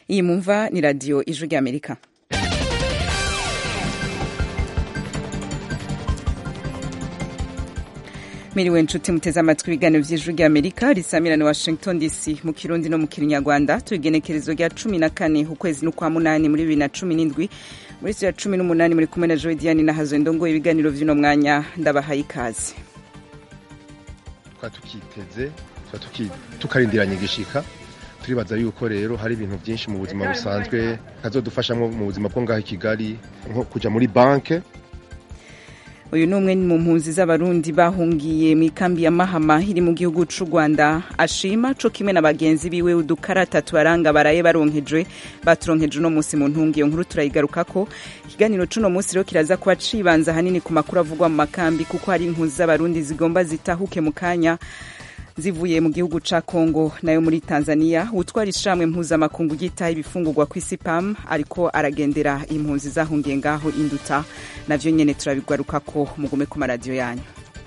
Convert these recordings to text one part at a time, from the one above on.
iyi mumva ni radiyo ijwi ry'amerika miriwe nshuti muteze amatwi ibiganiro by'ijwi ry'amerika risamira ni washington dc mu kirundi no mu kinyarwanda tuigenekerezo rya cumi na kane ukwezi n'ukwa munani muri bibiri na cumi n'indwi muri ya cumi n'umunani muri kumwe na joe diane na hazo ndongo ibiganiro vy'uno mwanya ndabahaye ikaze twa tukiteze tukarindiranye igishika turibaza yuko rero hari ibintu byinshi mu buzima busanzwe kazodufashamo mu buzima bwo ngaho i kigali nko kuja muri banke uyu ni umwe mu mpunzi z'abarundi bahungiye mu ikambi ya mahama iri mu gihugu c'u rwanda ashima co kimwe na bagenzi biwe udukarata tubaranga baraye baronkejwe baturonkeje uno munsi mu ntungi iyo nkuru turayigarukako ikiganiro c'uno munsi rero kiraza kuba cibanza ahanini ku makuru avugwa mu makambi kuko hari impunzi z'abarundi zigomba zitahuke mu kanya zivuye mu gihugu ca Kongo nayo muri Tanzania utwara ishamwe mpuzamakungu ryitaho ibifungurwa ku isi PAM ariko aragendera impunzi zahungiye ngaho induta navyo nyene turabigarukako mugume ku maradiyo yanyu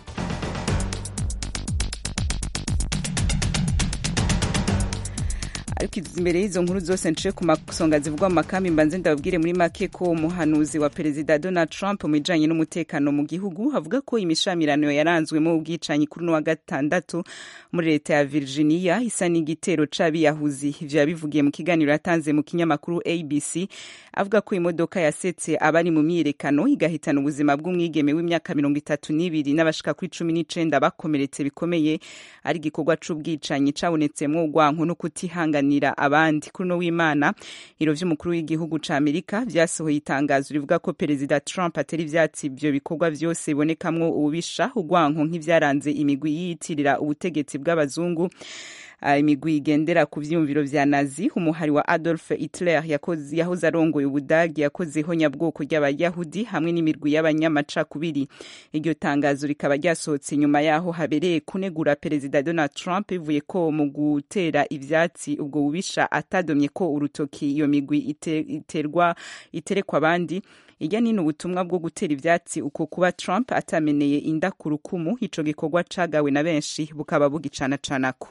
ariko imbere y'izo nkuru zose nciye ku masonga zivugwa mu makambi mbanze ndababwire muri make ko umuhanuzi wa perezida Donald Trump mu bijanye n'umutekano mu gihugu avuga ko imishamirano yaranzwemo ubwicanyi kuri wa gatandatu muri leta ya Virginia isa n'igitero c'abiyahuzi ivyo yabivugiye mu kiganiro yatanze mu kinyamakuru ABC avuga ko imodoka yasetse abari mu myiyerekano igahitana ubuzima bw'umwigeme w'imyaka mirongo itatu n'ibiri n'abashika kuri cumi n'icenda bakomeretse bikomeye ari igikorwa c'ubwicanyi cabonetsemwo urwanko no kutihangana kuganira abandi kuri no w'imana iro vy'umukuru w'igihugu ca Amerika vyasohoye itangazo rivuga ko perezida Trump atari ivyatsi ivyo bikorwa vyose bibonekamwo ububisha urwanko nk'ivyaranze imigwi yiyitirira ubutegetsi bw'abazungu imigwi igendera ku vyiyumviro vya nazi umuhari wa Adolf Hitler yahoze arongoye ubudagi yakozeho nyabwoko ry'abayahudi hamwe n'imirwi y'abanyamacakubiri iryo tangazo rikaba ryasohotse nyuma yaho habereye kunegura perezida Donald Trump bivuye ko mu gutera ivyatsi ubwo bubisha atadomye ko urutoki iyo migwi iterwa iterekwa abandi irya nino ubutumwa bwo gutera ivyatsi uko kuba Trump atameneye inda ku rukumu ico gikorwa cagawe na benshi bukaba bugicanacanako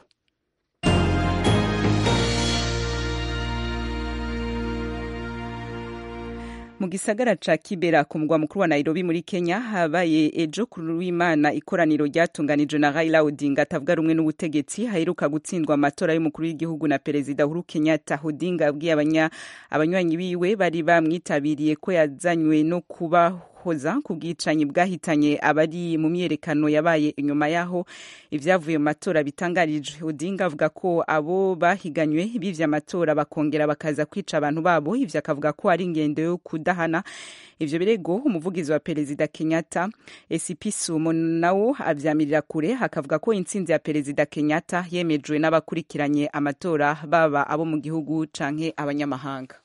mu gisagara ca Kibera ku mugwa mukuru wa Nairobi muri Kenya habaye ejo kuri w'Imana ikoraniro ryatunganijwe na Raila Odinga atavuga rumwe n'ubutegetsi haheruka gutsindwa amatora y'umukuru w'igihugu na perezida Uhuru Kenyatta Odinga yabwiye abanya abanywanyi biwe bari bamwitabiriye ko yazanywe no kuba hoza ku bwicanyi bwahitanye abari mu myerekano yabaye inyuma yaho ivyavuye mu matora bitangarije Odinga avuga ko abo bahiganywe bivye amatora bakongera bakaza kwica abantu babo ivyo akavuga ko ari ingendo yo kudahana ivyo birego umuvugizi wa perezida Kenyatta SCP Sumo nawo avyamirira kure hakavuga ko intsinzi ya perezida Kenyatta yemejwe n'abakurikiranye amatora baba abo mu gihugu canke abanyamahanga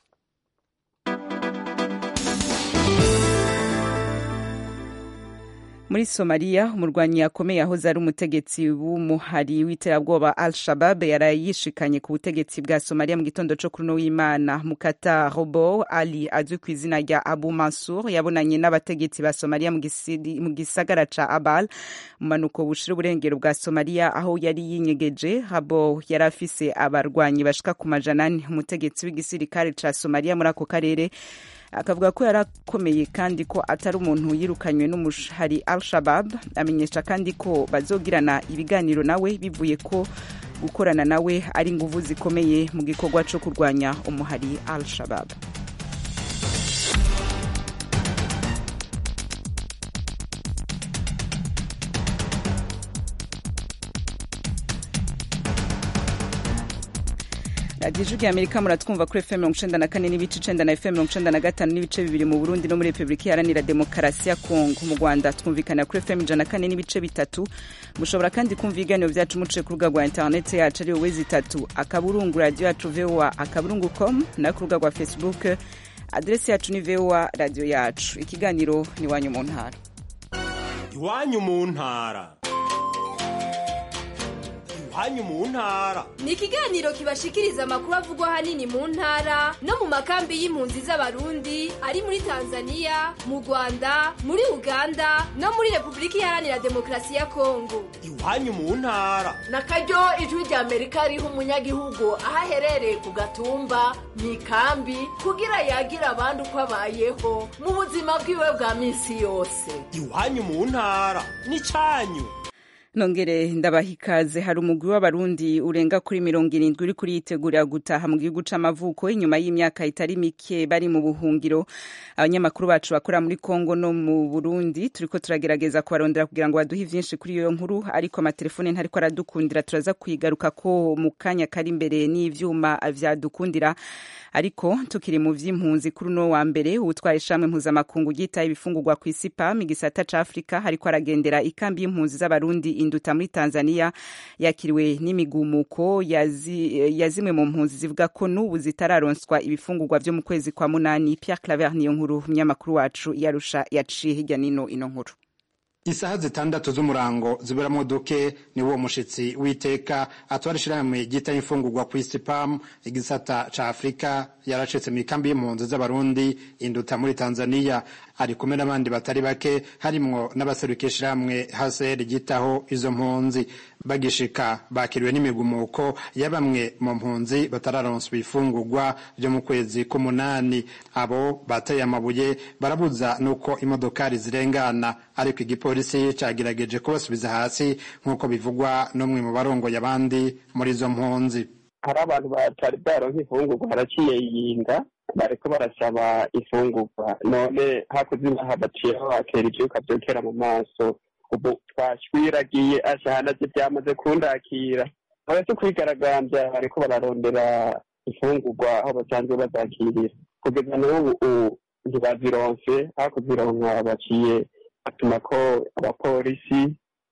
muri somaliya umurwanyi yakomeye yahoze ari umutegetsi w'umuhari w'iterabwoba al shabab yaraye yishikanye ku butegetsi bwa somaliya mu gitondo co kuri w'imana mukata robo ali azwi ku izina rya abu mansur yabonanye n'abategetsi ba somaliya mu gisagara ca abal mu manuko bushira uburengero bwa somaliya aho yari yinyegeje habo yari afise abarwanyi bashika ku majana ane umutegetsi w'igisirikare ca somaliya muri ako karere akavuga ko yarakomeye kandi ko atari umuntu yirukanywe n'umushari al-shabab amenyesha kandi ko bazogirana ibiganiro nawe bivuye ko gukorana nawe ari inguvu zikomeye mu gikorwa co kurwanya umuhari al-shabab radiyo ijwi amerika muratwumva kuri fm mirongo icenda na kane n'ibice icenda na fm mirongo icenda na gatanu n'ibice bibiri mu burundi no muri repubulika iharanira demokarasi ya kongo mu rwanda twumvikana kuri fm ijana na kane n'ibice bitatu mushobora kandi kumva ibiganiro vyacu muciye ku rubuga rwa interineti yacu ariyo wezi itatu akaburungu radiyo yacu voa akaburungu com nayo ku rubuga rwa facebook aderesi yacu ni voa radiyo yacu ikiganiro ni iwanyu mu ntara iwanyu mu ntara iwanyu mu ntara ni ikiganiro kibashikiriza amakuru avugwa ahanini mu ntara no mu makambi y'impunzi z'abarundi ari muri tanzania mu rwanda muri uganda no muri repubulika iharanira demokarasi ya kongo iwanyu mu ntara na karyo ijwi rya amerika riha umunyagihugu aho aherereye ku gatumba mu ikambi kugira yagira abandi uko abayeho mu buzima bwiwe bwa minsi yose iwanyu mu ntara n'icyanyu nongere ndabaha ikaze hari umugwi w'abarundi urenga kuri mirongo irindwi uri kuriyitegurira gutaha mu gihugu c'amavuko inyuma y'imyaka itari mike bari mu buhungiro abanyamakuru bacu bakora muri kongo no mu burundi turiko turagerageza kubarondera kugira ngo baduhe vyinshi kuri iyo nkuru ariko amatelefone ntariko aradukundira turaza kwigaruka ko mu kanya kari imbere n'ivyuma vyadukundira ariko tukiri mu vy'impunzi kuri uno wa mbere uwutwaye ishamwe mpuzamakungu ryitaye ibifungurwa ku isi pam igisata ca afurika hariko aragendera ikambi y'impunzi z'abarundi induta muri tanzania yakiriwe n'imigumuko ya zimwe mu mpunzi zivuga ko n'ubu zitararonswa ibifungurwa vyo mu kwezi kwa munani pierre claver niyo nkuru umunyamakuru wacu yarusha yaciye hirya nino ino nkuru isaha zitandatu z'umurango ziberamwo duke ni wo mushitsi w'iteka atwara ishirahamwe ryita imfungurwa ku isi pam igisata ca afurika yaracitse mu ikambi y'impunzi z'abarundi induta muri tanzania ari kumwe n'abandi batari bake harimwo n'abaserukiye ishirahamwe haser ryitaho izo mpunzi bagishika bakiriwe n'imigumuko ya bamwe mu mpunzi batararonswa ibifungurwa vyo mu kwezi k'umunani abo bateye amabuye barabuza nuko imodokari zirengana ariko igipolisi cagerageje kubasubiza hasi nk'uko bivugwa n'umwe mu barongoye abandi muri izo mpunzi hari abantu batari bwaronka ifungurwa haraciye yinga bariko barasaba ifungurwa none hakuze inaha baciyeho bakera ivyuka vyokera mu maso ubu twashwiragiye ashahanaje vyamaze kundakira baretse kwigaragambya bariko bararondera ifungurwa aho basanzwe bazakirira kugeza n'ubu ntibazironse hakuzironka baciye batuma ko abapolisi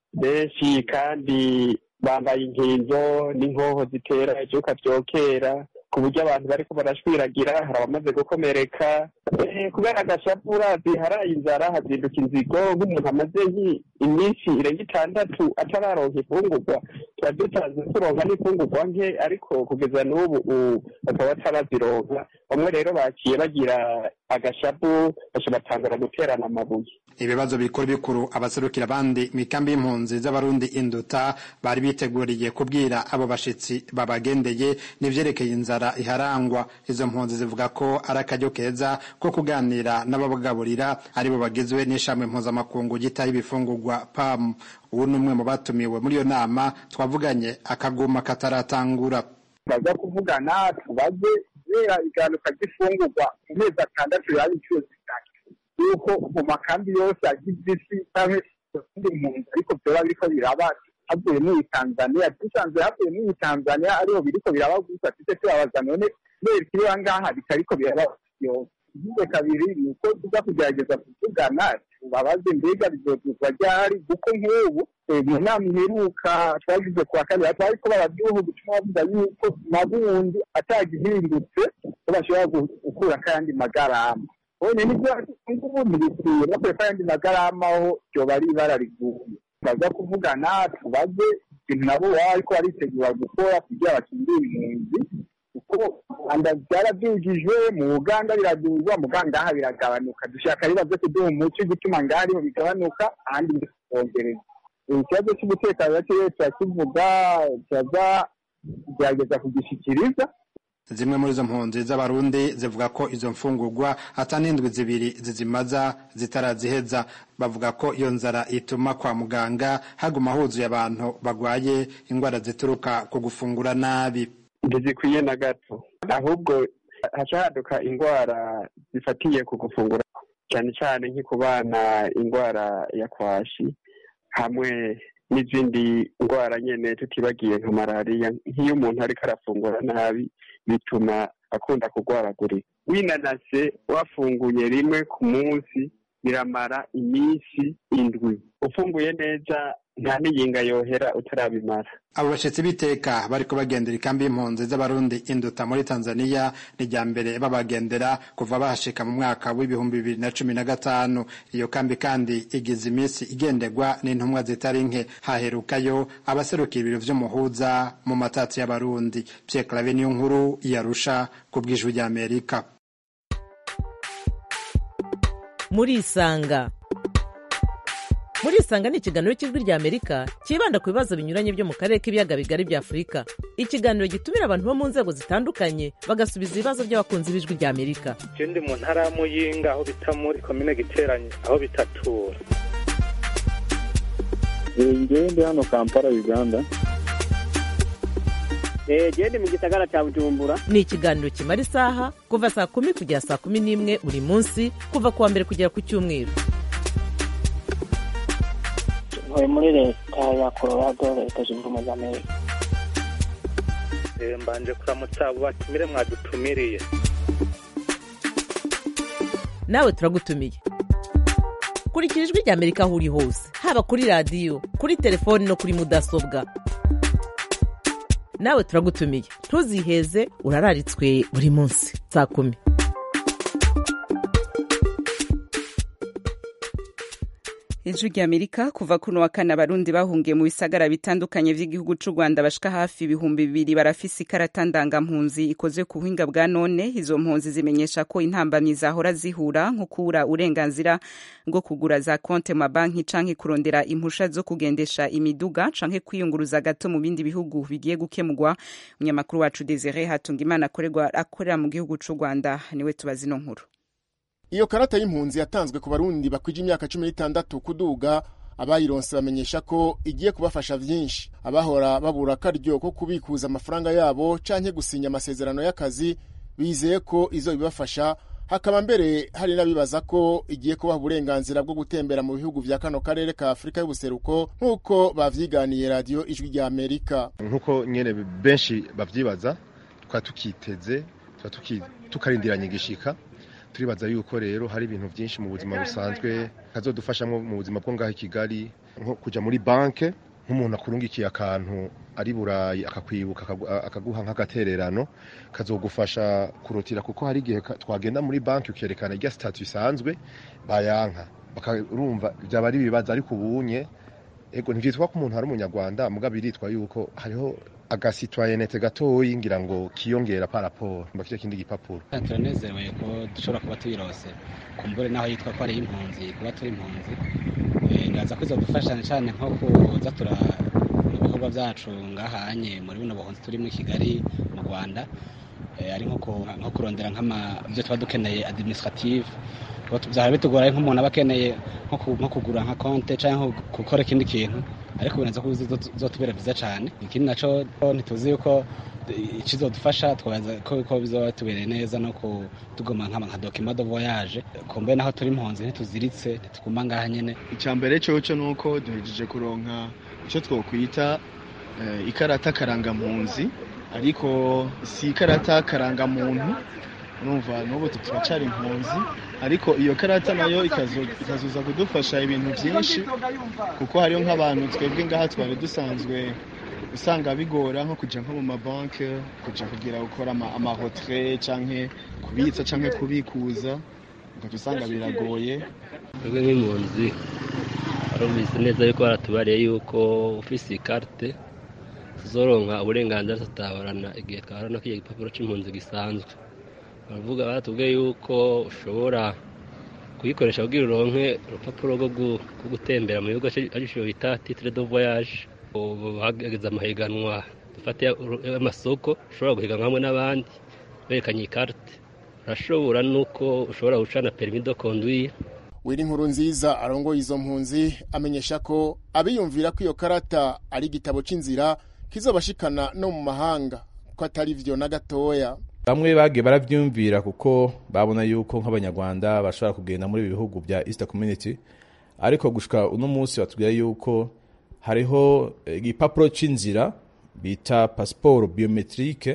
benshi kandi bambaye inkinzo n'inkoho zitera ivyuka vyokera ku buryo abantu bariko barashwiragira hari abamaze gukomereka kubera agashapu urazi haraye inzara hazinduka inzigo nk'umuntu amaze iminsi irenga itandatu atararonka ifungurwa tuba dusanzwe turonka n'ifungurwa nke ariko kugeza n'ubu bakaba batarazironka bamwe rero baciye bagira agashapu baca batangura guterana amabuye ibibazo bikuru bikuru abaserukira abandi mu ikambi y'impunzi z'abarundi induta bari biteguriye kubwira abo bashitsi babagendeye n'ivyerekeye inzara iharangwa izo mpunzi zivuga ko ari akaryo keza ko kuganira n'ababagaburira aribo bagizwe n'ishami mpuzamakungu gitaho ibifungurwa pam ubu ni umwe mu batumiwe muri iyo nama twavuganye akaguma kataratangura baza kuvugana tubaze kubera igabanuka ry'ifungurwa mu mezi atandatu yaba inshuro zitatu yuko mu makambi yose agize isi cyangwa izindi mpunzi ariko vyoba biriko biraba havuye muri tanzania dusanzwe havuye muri tanzania ariho biriko biraba gusa tuje tubabaza none kubera ikiriba ngaha bitariko biraba yose igize kabiri ni uko tuza kugerageza kuvugana tubabaze mbega bizozuzwa ryari kuko nk'ubu mu nama iheruka twagize kuwa kabiri twariko baraduha gutuma bavuga yuko mabundi atagihindutse ko bashobora gukura kandi magarama bone nibyo ngubu ntibikwiye bakwiye ko ayandi magarama aho ryoba ari ibara riguye baza kuvugana tubaze ikintu nabo baba ariko baritegura gukora kugira bakingire impunzi kuko rwanda byarabyujijwe mu uganda biraduzwa mu ngaha biragabanuka dushaka rero byo kuduha umuco gutuma ngaha ariho bigabanuka ahandi bikongereza ikibazo cy'umutekano rero turakivuga turaza kugerageza kugishikiriza zimwe muri izo mpunzi z'abarundi zivuga ko izo mfungurwa ata n'indwi zibiri zizimaza zitaraziheza bavuga ko iyo nzara ituma kwa muganga haguma huzuye abantu bagwaye indwara zituruka ku gufungura nabi ntizikwiye na gato ahubwo haca haduka indwara zifatiye ku gufungura cyane cyane nko ku bana indwara ya kwashi hamwe n'izindi ndwara nyine tutibagiye nka malariya nk'iyo umuntu ariko arafungura nabi bituma akunda kurwaragurika winanase wafunguye rimwe ku munsi biramara iminsi indwi ufunguye neza nta n'iyinga yohera utarabimara abo bashyitsi b'iteka bariko bagendera ikambi y'impunzi z'abarundi induta muri tanzania ni rya mbere babagendera kuva bahashika mu mwaka w'ibihumbi bibiri na cumi na gatanu iyo kambi kandi igize iminsi igenderwa n'intumwa zitari nke haherukayo abaserukiye ibiro vy'umuhuza mu matatsi y'abarundi pierre clave niyo nkuru yarusha ku bw'ijwi ry'amerika murisanga murisanga ni ikiganiro cy'ijwi rya amerika cyibanda ku bibazo binyuranye byo mu karere k'ibiyaga bigari bya afurika ikiganiro gitumira abantu bo mu nzego zitandukanye bagasubiza ibibazo by'abakunzi b'ijwi rya amerika je ndi mu ntara ya muyinga aho bita muri komine giteranye aho bitatura ngewe ndi hano kampala uganda gende mu gisagara cya bujumbura ni ikiganiro kimara isaha kuva saa kumi kugera saa kumi n'imwe buri munsi kuva ku wa mbere kugera ku cyumweru ntuye muri leta ya colorado leta zunze ubumwe za amerika mbanje kuramutsa abo batumire mwadutumiriye nawe turagutumiye kurikira ijwi rya amerika aho uri hose haba kuri radiyo kuri telefoni no kuri mudasobwa nawe turagutumiye ntuziheze urararitswe buri munsi saa kumi ijwi rya amerika kuva kuno wa kane abarundi bahungiye mu bisagara bitandukanye by'igihugu cy'u rwanda bashika hafi ibihumbi bibiri barafise ikarata ndangampunzi ikoze ku buhinga bwa none izo mpunzi zimenyesha ko intambamyi zahora zihura nko kubura uburenganzira bwo kugura za konte mu mabanki canke kurondera impusha zo kugendesha imiduga canke kwiyunguruza gato mu bindi bihugu bigiye gukemurwa umunyamakuru wacu desire hatunga imana akorera mu gihugu cy'u rwanda niwe tubazi ino nkuru iyo karata y'impunzi yatanzwe ku barundi bakwije imyaka cumi n'itandatu kuduga abayironse bamenyesha ko igiye kubafasha vyinshi abahora babura akaryo ko kubikuza amafaranga yabo canke gusinya amasezerano y'akazi bizeye ko izo bibafasha hakaba mbere hari n'abibaza ko igiye kubaha uburenganzira bwo gutembera mu bihugu vya kano karere ka afurika y'ubuseruko nk'uko bavyiganiye radiyo ijwi rya amerika nk'uko nyene benshi bavyibaza tukaba tukiteze tukarindiranye igishika turibaza yuko rero hari ibintu byinshi mu buzima busanzwe kazodufashamo mu buzima bwo ngaho i kigali nko kujya muri banke nk'umuntu akurungikiye akantu ari burayi akakwibuka akaguha nk'agatererano kazogufasha kurutira kuko hari igihe twagenda muri banki ukerekana irya sitati bisanzwe bayanka bakarumva byaba ari ibibazo ariko ubunye ego ntibyitwa ko umuntu ari umunyarwanda mugabo biritwa yuko hariho agasitwayenete gatoyi ngira ngo kiyongera paraporo mba kiriya kindi gipapuro turanezerewe ko dushobora kuba tuyirose kumbure naho yitwa ko ari impunzi kuba turi impunzi ndaza ko izadufasha cyane nko kuza tura ibikorwa byacu ngahanye muri buno buhunzi turi muri kigali mu rwanda ari nko kurondera nk'ibyo tuba dukeneye administrative byaba bitugora nk'umuntu aba akeneye nko kugura nka konte cyangwa gukora ikindi kintu ariko birenze ko bizotubera byiza cyane ikindi nacyo ntituzi yuko ikizodufasha twabaza ko bizaba tubereye neza no kutugoma nka dokima do voyage kumbe naho turi impunzi ntituziritse ntituguma ngaha nyene icya mbere cyoco ni uko duhejeje kuronka icyo twokwita ikarata karangampunzi ariko si ikarata karangamuntu numva n'ubu turacyari impunzi ariko iyo karata nayo ikazuza kudufasha ibintu byinshi kuko hariho nk'abantu twebwe ngaha twari dusanzwe usanga bigora nko kujya nko mu mabanki kujya kugira gukora amahotere cyangwa kubitsa cyangwa kubikuza ugahita usanga biragoye twebwe nk'impunzi barumvise neza yuko baratubariye yuko ufise ikarite tuzoronka uburenganzira tutabarana igihe twabarana k'iyo gipapuro cy'impunzi gisanzwe baravuga baratubwiye yuko ushobora kuyikoresha kugira uronke urupapuro rwo gutembera mu bihugu aricyo bita titire do voyage ubu hageze amahiganwa dufate amasoko ushobora guhiganwa hamwe n'abandi berekanye ikarite urashobora nuko ushobora gucana perimi do konduire wiri inkuru nziza arongoye izo mpunzi amenyesha ko abiyumvira ko iyo karata ari igitabo cy'inzira kizobashikana no mu mahanga ko atari vyo na gatoya bamwe bagiye barabyumvira kuko babona yuko nk'abanyarwanda bashobora kugenda muri ibi bihugu bya east community ariko gushika uno munsi batubwira yuko hariho igipapuro cy'inzira bita pasiporo biometrike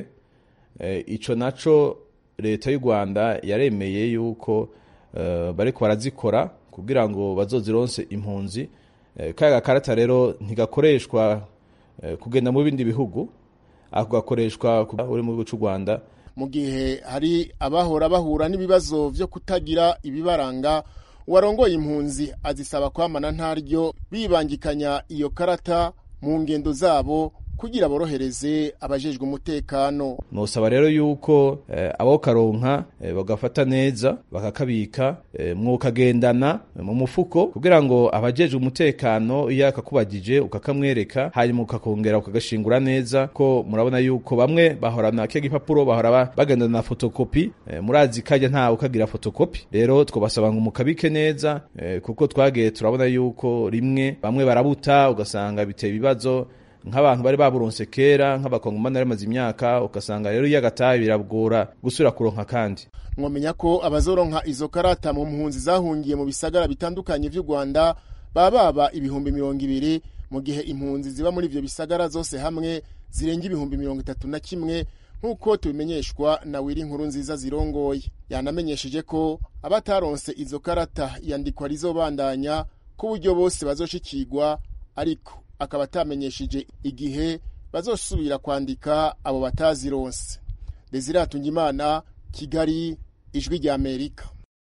ico naco leta y'u rwanda yaremeye yuko bariko barazikora kugira ngo bazozironse impunzi kaya gakarata rero ntigakoreshwa kugenda mu bindi bihugu ako gakoreshwa uri mu gihugu cy'u rwanda mu gihe hari abahora bahura n'ibibazo byo kutagira ibibaranga uwarongoye impunzi azisaba kwamana ntaryo bibangikanya iyo karata mu ngendo zabo kugira borohereze abajejwe umutekano nosaba rero yuko eh, abo karonka eh, bagafata neza bakakabika eh, mwokagendana mu mufuko kugira ngo abajejwe umutekano iyo akakubagije ukakamwereka hanyuma ukakongera ukagashingura neza ko murabona yuko bamwe bahorana ke gipapuro bahora bagendana na fotokopi eh, murazi kajya nta ukagira fotokopi rero twobasaba ngo mukabike neza eh, kuko twagiye turabona yuko rimwe bamwe barabuta ugasanga biteye ibibazo nk'abantu bari baburonse kera nk'abakongomani bari bamaze imyaka ugasanga rero iyo agataye biragora gusubira kuronka kandi mwamenya ko abazoronka izo karata mu mpunzi zahungiye mu bisagara bitandukanye vy'u Rwanda baba baba ibihumbi mirongo ibiri mu gihe impunzi ziba muri ivyo bisagara zose hamwe zirenga ibihumbi mirongo itatu na kimwe nk'uko tubimenyeshwa na wiri inkuru nziza zirongoye yanamenyesheje ko abataronse izo karata iyandikwa rizobandanya ku buryo bose bazoshikirwa ariko akaba atamenyesheje igihe bazosubira kwandika abo batazironse desire hatungimana kigali ijwi rya amerika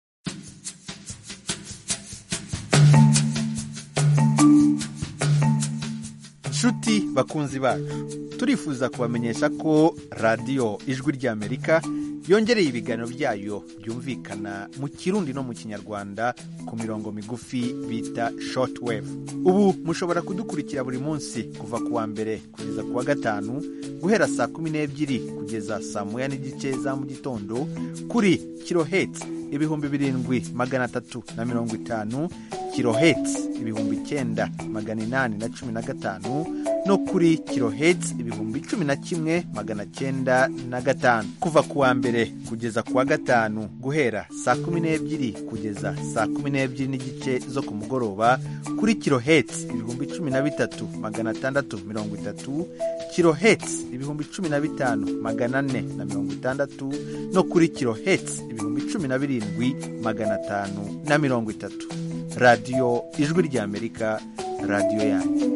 nshuti bakunzi bacu turifuza kubamenyesha ko radiyo ijwi rya amerika yongereye ibiganiro byayo byumvikana mu kirundi no mu kinyarwanda ku mirongo migufi bita shortwave ubu mushobora kudukurikira buri munsi kuva ku wa mbere kugeza ku wa gatanu guhera saa kumi n'ebyiri kugeza saa moya n'igice za mu gitondo kuri kiloheti ibihumbi birindwi magana atatu na mirongo itanu kiloheti ibihumbi icyenda magana inani na cumi na gatanu no kuri kiloheti ibihumbi cumi na kimwe magana cyenda na gatanu kuva ku wa mbere kugeza ku wa gatanu guhera saa kumi n'ebyiri kugeza saa kumi n'ebyiri n'igice zo ku mugoroba kuri kiloheti ibihumbi cumi na bitatu magana atandatu mirongo itatu kiloheti ibihumbi cumi na bitanu magana ane na mirongo itandatu no kuri kiloheti ibihumbi cumi na birindwi magana atanu na mirongo itatu radiyo ijwi ry'amerika radiyo yanyu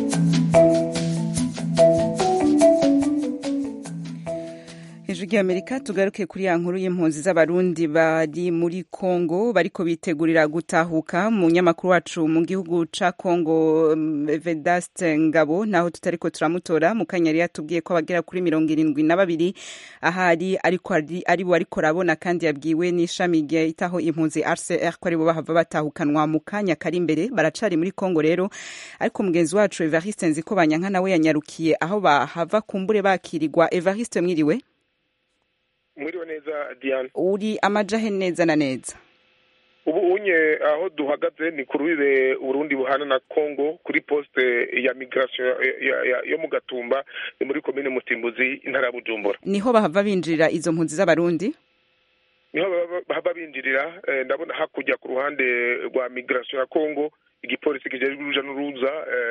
ijwi ry'amerika tugaruke kuri ya nkuru y'impunzi z'abarundi bari muri kongo bariko bitegurira gutahuka mu nyamakuru wacu mu gihugu ca kongo vedaste ngabo naho tutariko turamutora mu kanya yari yatubwiye ko abagera kuri mirongo irindwi na babiri ahari ariko ari bo ariko arabona kandi yabwiwe n'ishami ryitaho impunzi rcr ko aribo bahava batahukanwa mu kanya kari imbere baracari muri kongo rero ariko mugenzi wacu evariste nziko banyanka nawe yanyarukiye aho bahava kumbure bakirirwa evariste mwiriwe mwiriwe neza diane uri amajahe neza na neza ubu unye aho duhagaze ni ku rubibe uburundi buhana na congo kuri poste ya migration yo mu gatumba ni muri komine mutimbuzi intara ya bujumbura niho bahava binjirira izo mpunzi z'abarundi niho bahava binjirira ndabona hakurya ku ruhande rwa migration ya congo igipolisi kijejwe uruja n'uruza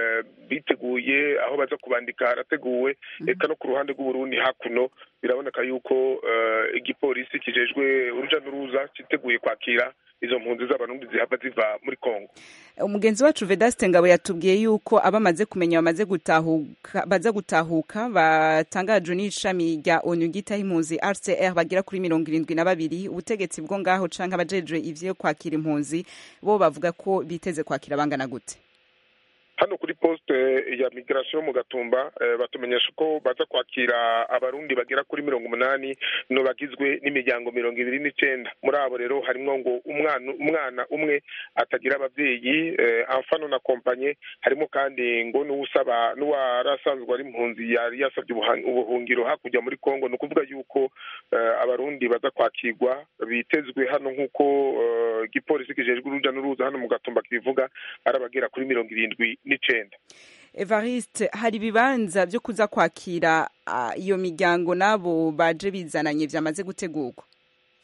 biteguye aho baza kubandika harateguwe eka no ku ruhande rw'uburundi hakuno biraboneka yuko igipolisi kijejwe uruja n'uruza kiteguye kwakira izo mpunzi z'abarundi zihava ziva muri kongo umugenzi wacu vedaste ngabo yatubwiye yuko abamaze kumenya bamaze gutahuka baza gutahuka batangajwe n'ishami rya onu ryitaho impunzi rcr bagera kuri mirongo irindwi na babiri ubutegetsi bwo ngaho canke abajejwe ivyo kwakira impunzi bo bavuga ko biteze kwakira bangana gute hano kuri poste ya migration mu gatumba batumenyesha ko baza kwakira abarundi bagera kuri mirongo umunani no bagizwe n'imiryango mirongo ibiri n'icenda muri abo rero harimwo ngo umwana umwana umwe atagira abavyeyi amfano na kompanye harimo kandi ngo n'uwusaba n'uwarasanzwe ari impunzi yari yasabye ubuhungiro hakurya muri kongo ni ukuvuga yuko abarundi baza kwakirwa bitezwe hano nk'uko igipolisi kijejwe uruja n'uruza hano mu gatumba kibivuga ari abagera kuri mirongo irindwi n'icenda evariste hari ibibanza byo kuza kwakira iyo miryango n'abo baje bizananye byamaze gutegurwa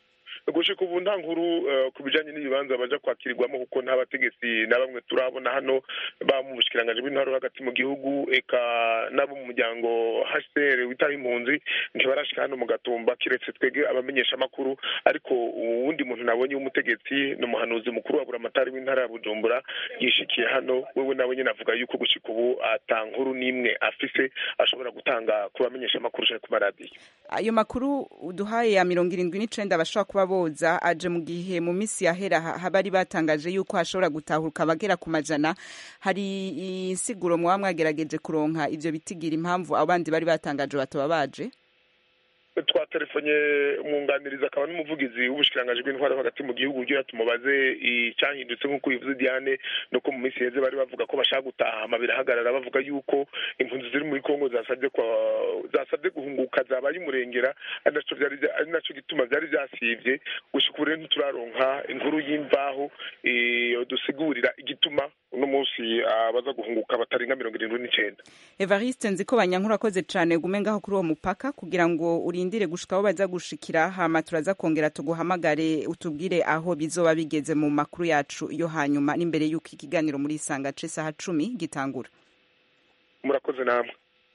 gushika ubu nta nkuru eh, ku bijanye n'ibibanza baja kwakirirwamo kuko nta bategetsi na bamwe turabona hano ba mu bushikiranganji bw'intwaro hagati mu gihugu eka n'abo mu muryango HCR witaho impunzi ntibarashika hano mu gatumba kiretse twebwe abamenyesha amakuru ariko uwundi muntu nabonye w'umutegetsi ni umuhanuzi mukuru wa buramatari w'intara ya bujumbura yishikiye hano wewe nawe nyine avuga yuko gushika ubu ata nkuru n'imwe afise ashobora gutanga ku bamenyesha amakuru canke ku maradiyo ayo makuru uduhaye ya mirongo irindwi n'icenda bashobora kuba boza aje mu gihe mu minsi yahera ha- bari batangaje yuko hashobora gutahuka abagera ku majana hari insiguro mwaba mwagerageje kuronka ivyo bitigira impamvu abandi bari batangaje bataba baje twatelefonye umwunganiriza akaba n'umuvugizi w'ubushikiranganji bw'intwaro hagati mu gihugu kugira tumubaze icyahindutse nk'uko bivuze Diane nuko mu minsi iheze bari bavuga ko bashaka gutaha ama birahagarara bavuga yuko impunzi ziri muri Kongo zasabye kwa zasabye guhunguka zabaye umurengera ari naco vyari vya- ari naco gituma vyari vyasivye gushika ubu rero ntituraronka inkuru y'imvaho eh, dusigurira igituma uno munsi abaza guhunguka batarenga mirongo irindwi n'icenda evariste nzi ko banyankuru akoze cane gume ngaho kuri uwo mupaka kugira ngo urindire gushika aho baza gushikira hama turaza kongera tuguhamagare utubwire aho bizoba bigeze mu makuru yacu yo hanyuma n'imbere y'uko ikiganiro muri isanga c'isaha cumi gitangura murakoze namwe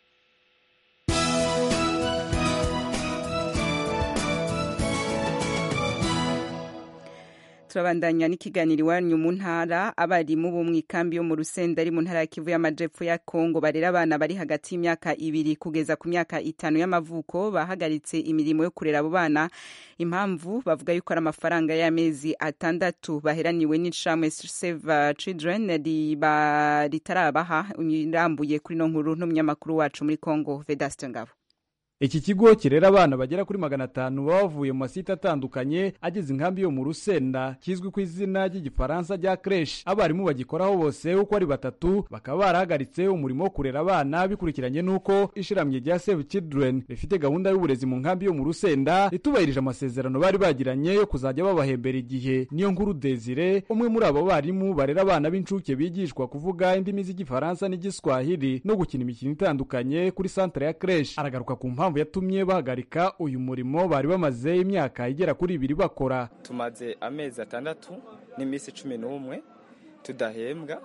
turabandanya n'ikiganiro iwanyu mu ntara abarimu bo mu ikambi yo mu rusenda ari mu ntara ya kivu y'amajepfo ya kongo barera abana bari hagati y'imyaka ibiri kugeza ku myaka itanu y'amavuko bahagaritse imirimo yo kurera abo bana impamvu bavuga yuko ari amafaranga y'amezi atandatu baheraniwe n'ishamwe save children riba ritarabaha irambuye kuri no nkuru n'umunyamakuru wacu muri kongo vedaste ngabo iki kigo kirera abana bagera kuri magana atanu baba bavuye mu masite atandukanye ageze inkambi yo mu rusenda kizwi ku izina ry'igifaransa rya creche abarimu bagikoraho bose uko ari batatu bakaba barahagaritse umurimo wo kurera abana bikurikiranye n'uko ishiramye rya save children rifite gahunda y'uburezi mu nkambi yo mu rusenda ritubahirije amasezerano bari bagiranye yo kuzajya babahembera igihe niyo nkuru desire umwe muri abo barimu barera abana b'incuke bigishwa kuvuga indimi z'igifaransa n'igiswahili no gukina imikino itandukanye kuri santere ya creche aragaruka ku mpamvu yatumye bahagarika uyu murimo bari bamaze imyaka igera kuri ibiri bakora tumaze amezi atandatu n'iminsi cumi n'umwe tudahembwa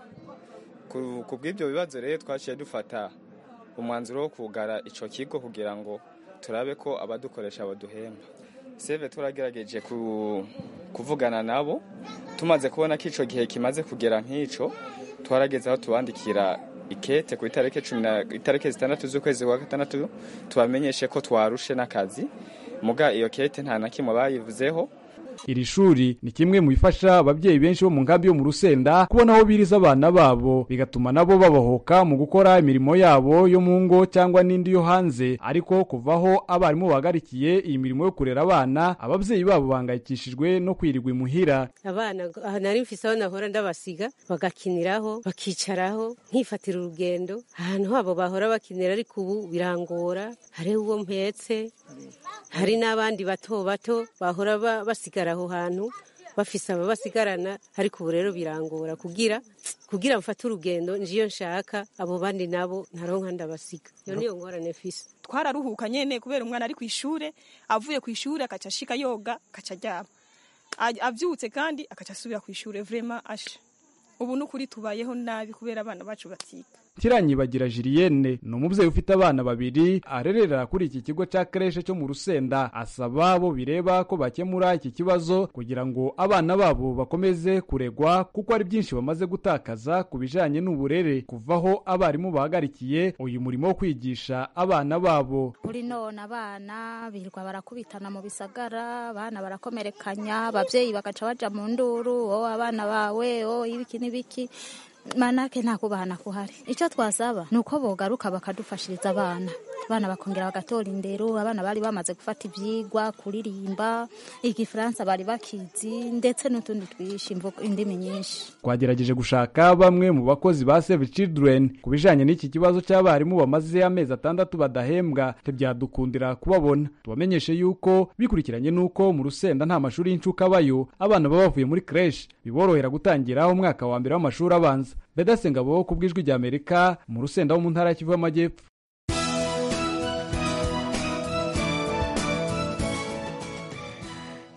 ku ku bw'ibyo bibazo rero twaciye dufata umwanzuro wo kugara icyo kigo kugira ngo turabe ko abadukoresha baduhemba seve turagerageje ku- kuvugana nabo tumaze kubona ko icyo gihe kimaze kugera nk'icyo twarageze aho tubandikira ikete ku itariki cumi na itariki zitandatu z'ukwezi kwa gatandatu tubamenyeshe ko twarushe n'akazi muga iyo kete nta na kimwe bayivuzeho iri shuri ni kimwe mu bifasha ababyeyi benshi bo mu nkambi yo mu rusenda kubona aho biriza abana babo bigatuma nabo babahoka mu gukora imirimo yabo yo mu ngo cyangwa n'indi yo hanze ariko kuvaho abarimu bahagarikiye iyi mirimo yo kurera abana ababyeyi babo bahangayikishijwe no kwirirwa imuhira abana aha nari mfise aho nahora ndabasiga bagakiniraho bakicaraho nkifatira urugendo ahantu habo bahora bakinira ariko ubu birangora hariho uwo mpetse hari n'abandi bato bato bahora ba- basigara aho hantu bafise ababasigarana ariko ubu rero birangora kugira kugira mfate urugendo njiyo nshaka abo bandi nabo ntaronka ndabasiga iyo niyo ngorane mfise twararuhuka nyene kubera umwana ari ku ishure avuye ku ishure akaca ashika yoga akaca aryama A- avyutse kandi akaca asubira ku ishure vrema asha ubu nukuri tubayeho nabi kubera abana bacu batiga kiranyibagira Julienne ni umubyeyi ufite abana babiri arerera kuri iki kigo cya kreshe cyo mu rusenda asaba bo bireba ko bakemura iki kibazo kugira ngo abana babo bakomeze kuregwa kuko ari byinshi bamaze gutakaza ku bijanye n'uburere kuvaho abarimu bahagarikiye uyu murimo wo kwigisha abana babo kuri none abana birirwa barakubitana mu bisagara abana barakomerekanya ababyeyi bagaca baja mu nduru wowe abana bawe wowe ibiki n'ibiki manake nta kubahana kuhari icyo twasaba ni uko bogaruka bakadufashiriza abana abana bakongera bagatora indero abana bari bamaze gufata ibyigwa kuririmba igifaransa bari bakizi ndetse n'utundi twishi imvugo- indimi nyinshi twagerageje gushaka bamwe mu bakozi ba Save Children ku bijanye n'iki kibazo cy'abarimu bamaze amezi atandatu badahembwa ntibyadukundira kubabona tubamenyeshe yuko bikurikiranye n'uko mu rusenda nta mashuri y'incuke abayo abana baba bavuye muri creche biborohera gutangira umwaka wa mbere w'amashuri abanza Bedase Ngabo ku bw'ijwi rya Amerika mu rusenda wo mu ntara ya Kivu y'Amajyepfo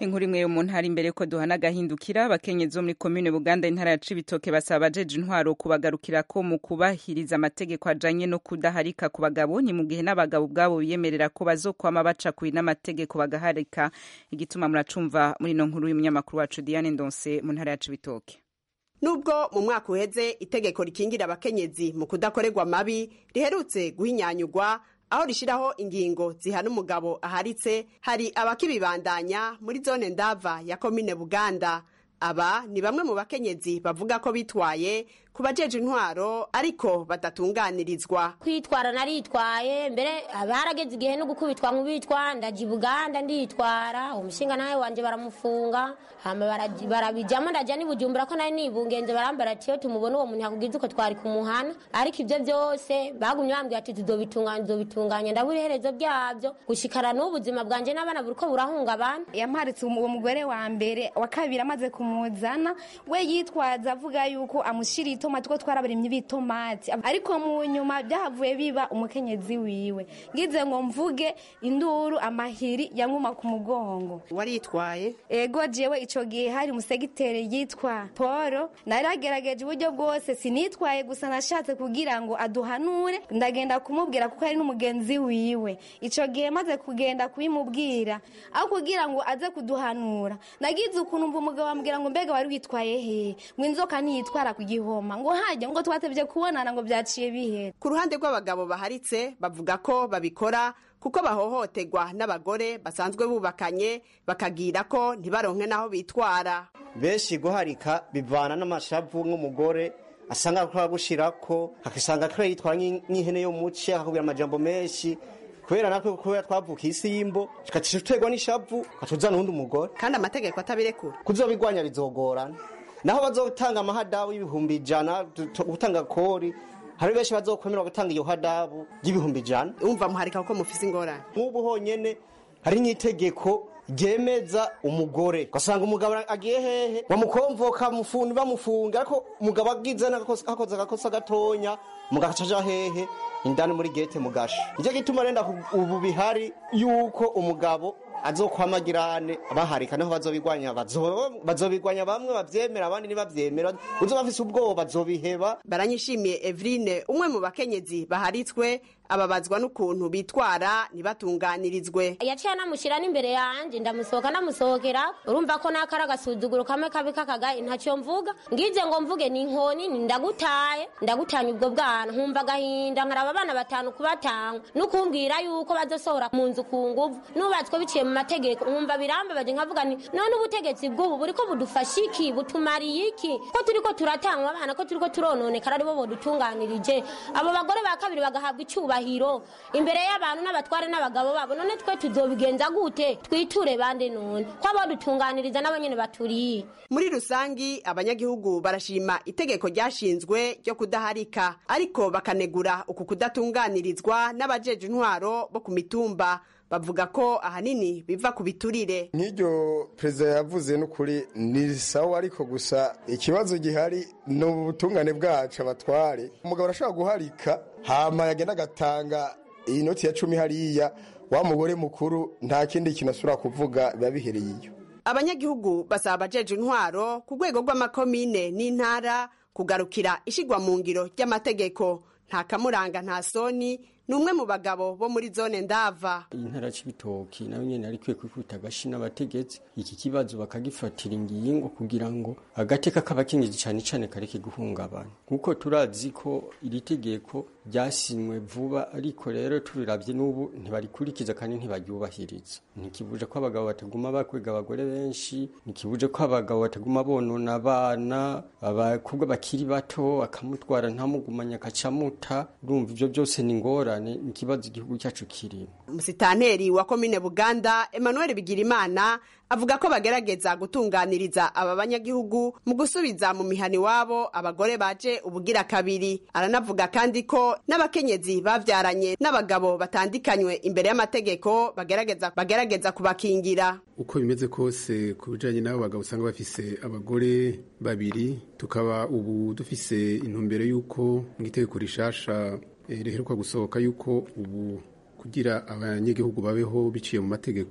inkuru imwe yo mu ntara imbere ko duhana agahindukira abakenyezi bo muri komine buganda intara ya cibitoke basaba abajeje intwaro kubagarukira ko mu kubahiriza amategeko ajanye no kudaharika ku bagabo ni mu gihe n'abagabo ubwabo biyemerera ko bazokwama baca kuri n'amategeko bagaharika igituma muracumva muri ino nkuru y'umunyamakuru wacu diane ndonse mu ntara ya cibitoke nubwo mu mwaka uheze itegeko rikingira abakenyezi mu kudakorerwa mabi riherutse guhinyanyurwa aho rishyiraho ingingo zihana umugabo aharitse hari abakibibandanya muri zone ndava ya komine buganda aba ni bamwe mu bakenyezi bavuga ko bitwaye ku bajeje intwaro ariko badatunganirizwa kwitwara naritwaye mbere barageze igihe no gukubitwa nk'ubitwa ndaja buganda nditwara umushinga nawe wanje baramufunga hama barabijamo ndaja nibujumbura ko nari nibungenze barambara ati iyo tumubona uwo muntu yakugize uko twari kumuhana ariko ibyo byose bagumye bambwira ati tuzobitunganya tuzobitunganya ndabura iherezo byabyo gushikana n'ubuzima bwanje n'abana buriko burahungabana yamparitse uwo mugore wa mbere wa kabiri amaze kumuzana we yitwaza avuga yuko amushiriye itomati ko twarabarimye ibitomati ariko mu nyuma byahavuye biba umukenyezi wiwe ngize ngo mvuge induru amahiri yamwuma ku mugongo waritwaye ego jewe ico gihe hari umusegitere yitwa Paul naragerageje uburyo bwose sinitwaye gusa nashatse kugira ngo aduhanure ndagenda kumubwira kuko ari n'umugenzi wiwe ico gihe maze kugenda kubimubwira aho kugira ngo aze kuduhanura nagize ukuntu mva umugabo ambwira ngo mbega wari witwaye he ngo inzoka ntiyitwara ku gihoma ngo hajya ngo twatevye kubonana ngo byaciye bihera ku ruhande rw'abagabo baharitse bavuga ko babikora kuko bahohoterwa n'abagore basanzwe bubakanye bakagira ko ntibaronke n'aho bitwara benshi guharika bivana n'amashavu nk'umugore asanga akora gushirako akasanga akora yitwara nk'ihene yo muce akakubwira amajambo menshi kubera natwe kubera twavuka isi y'imbo tugacisha tuterwa n'ishavu katuzana uwundi umugore kandi amategeko atabirekura kuzobigwanya bizogorana naho bazotanga amahadabu y'ibihumbi ijana gutanga kori hari benshi bazokwemera gutanga iyo hadabu y'ibihumbi ijana umva muharika kuko mufise ingorane nk'ubu honyene hari nk'itegeko ryemeza umugore ugasanga umugabo agiye hehe bamukomvoka mufundi bamufunga ariko umugabo agize hakoze agakosa gatonya umugabo acaja hehe indani muri gete mugasha nicyo gituma renda ubu bihari yuko umugabo azokwamagirane baharika niho bazobigwanya bazobigwanya bamwe bavyemera abandi ntibavyemera uzo bafise ubwoba bazobiheba baranyishimiye Evrine umwe mu bakenyezi baharitswe ababazwa n'ukuntu bitwara ntibatunganirizwe yaciye anamushyira n'imbere yanjye ndamusohoka ndamusohokera urumva ko nakari agasuzuguro kamwe kabi k'akagaye ntacyo mvuga ngize ngo mvuge ni inkoni ndagutaye ndagutanya ubwo bwana nkumva agahinda nkaraba abana batanu kubatanga nukumbwira yuko bazosohora mu nzu ku nguvu nubatswe biciye mu mategeko nkumva birambabaje nkavuga ni none ubutegetsi bw'ubu buriko budufasha iki butumariye iki ko turiko turatanga abana ko turiko turononekara aribo bodutunganirije abo bagore ba kabiri bagahabwa icyubahiro imbere y'abantu n'abatware n'abagabo babo none twe tuzobigenza gute twiture bande none ko abadutunganiriza nabo nyene baturiye muri rusangi abanyagihugu barashima itegeko ryashinzwe ryo kudaharika ariko bakanegura uku kudatunganirizwa n'abajeje intwaro bo ku mitumba bavuga ko ahanini biva ku biturire nk'iryo perezida yavuze n'ukuri ni sawa ariko gusa ikibazo gihari ni ubutungane bwacu abatware umugabo arashobora guharika hama yagenda agatanga iyi noti ya cumi hariya wa mugore mukuru nta kindi kintu asubira kuvuga biba bihereye iyo abanyagihugu basaba abajeje intwaro ku rwego rw'amakomine n'intara kugarukira ishigwa mu ngiro ry'amategeko nta kamuranga nta soni ni umwe mu bagabo bo muri zone ndava intara c'ibitoki nayo nyene ari kwiye kwikubita agashi n'abategetsi iki kibazo bakagifatira ingingo kugira ngo agateka k'abakenyezi cane cane kareke guhungabana kuko turazi ko iri tegeko ryasinywe vuba ariko rero turiravye n'ubu ntibarikurikiza kandi ntibaryubahiriza ntikibuje ko abagabo bataguma bakwega abagore benshi ntikibuje ko abagabo bataguma bonona abana abakobwa bakiri bato akamutwara ntamugumanya akacamuta urumva ivyo byose ni ngorane ni ikibazo igihugu cyacu kirimo umusitanteri wa komine buganda emmanuel bigirimana avuga ko bagerageza gutunganiriza aba banyagihugu mu gusubiza mu mihani wabo abagore baje ubugira kabiri aranavuga kandi ko n'abakenyezi bavyaranye n'abagabo batandikanywe imbere y'amategeko bagerageza bagerageza kubakingira uko bimeze kose ku bijanye n'abo bagabo usanga bafise abagore babiri tukaba ubu dufise intumbero y'uko mu itegeko rishasha riheruka gusohoka yuko ubu kugira abanyagihugu babeho biciye mu mategeko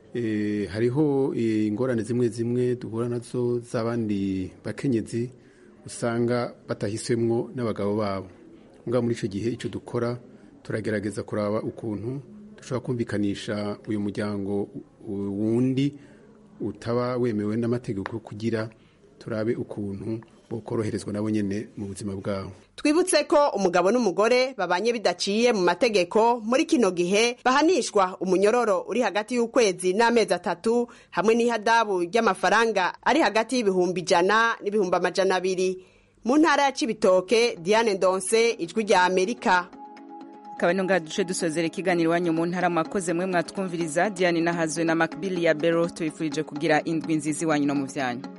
eh, hariho eh, ingorane zimwe zimwe duhura nazo z'abandi bakenyezi usanga batahiswemwo n'abagabo babo mbwa muri icyo gihe icyo dukora turagerageza kuraba ukuntu dushobora kumvikanisha uyu muryango u- wundi utaba wemewe n'amategeko kugira turabe ukuntu bokoroherezwa nabo nyene mu buzima bwabo twibutse ko umugabo n'umugore babanye bidaciye mu mategeko muri kino gihe bahanishwa umunyororo uri hagati y'ukwezi n'amezi atatu hamwe n'ihadabu ry'amafaranga ari hagati y'ibihumbi ijana n'ibihumbi amajana abiri mu ntara ya cibitoke diane ndonse ijwi rya amerika akaba ino ngaha duce dusozera ikiganiro iwanyu mu ntara mwakoze mwe mwatwumviriza diane nahazwe na makbili ya bero tubifurije kugira indwi nziza iwanyu no mu vyanyu